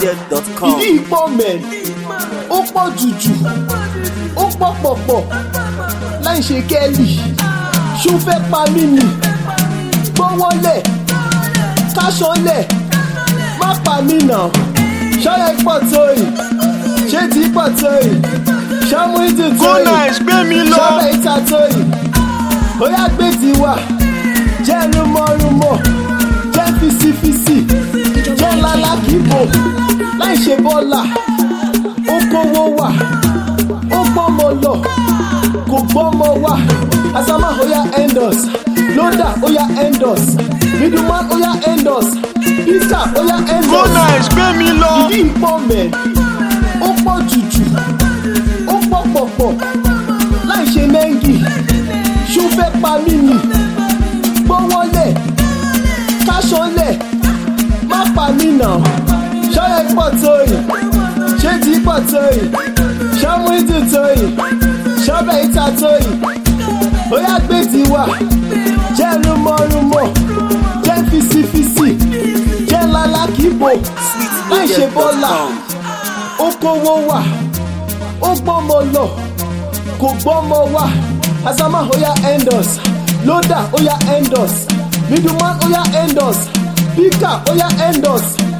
sweetloaded.com. ìdí ìpọ̀ mẹ́ ó pọ̀ jùjù ó pọ̀ pọ̀pọ̀ láì ṣe kẹ́lì ṣó fẹ́ pa mí nì gbọ́wọ́lẹ̀ káṣọ́lẹ̀ má pa mí nà ṣọ́yà pọ̀ tó yìí ṣé tí pọ̀ tó yìí ṣọ́mú ìdí tó Go yìí nice, gbé mi lọ. ṣọ́bẹ̀ ìta tó yìí ó yá gbé tiwa jẹ́ rúmọ́rúmọ́ jẹ́ fisifisi jẹ́ lálákìbò láì ṣe bọ́là ó kówó wà ó gbọ́mọ lọ kò gbọ́mọ wá asama oya endos loda oya endos middleman oya endos peter oya Go endos nice, gbé mi lọ. ìdí ìpọ̀ mẹ́ ó pọ̀ jùjù ó pọ̀ pọ̀pọ̀ láì ṣe mẹ́ngì ṣó fẹ́ pa mí nì gbọ́wọ́lẹ̀ káṣọ́lẹ̀ má pa mí nà ṣọ́yẹ pọ̀ tó yìí ṣé tí pọ̀ tó yìí ṣọ́mú ìdí tó yìí ṣọ́bẹ̀ ìta tó yìí ó yá gbé tiwa jẹ́ rúmọ́rúmọ́ jẹ́ fisifisi jẹ́ lálákìbò láì ṣe bọ́là sweetloaded.com. ó kówó wà ó gbọ́mọ lọ kò gbọ́mọ wá asama oya endos loda oya endos middleman oya endos pika oya endos